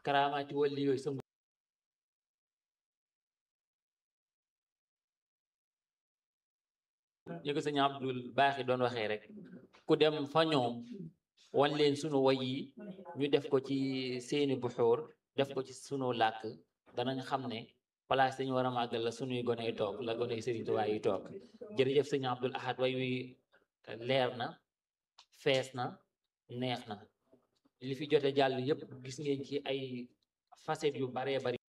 karaamaati wali yooyu sëmb ñu ko sëñ Abdul Baaxi doon waxee rek ku dem fa ñoom wan leen sunu way yi ñu def ko ci seeni buxóor def ko ci sunu làkk danañ xam ne place dañu war a màggal la sunuy gone yi toog la gone yi Sëriñ Tuubaa yi toog jërëjëf sëñ Abdul Ahad way wi leer na fees na neex na li fi jote jàll yépp gis ngeen ci ay facettes yu baree bari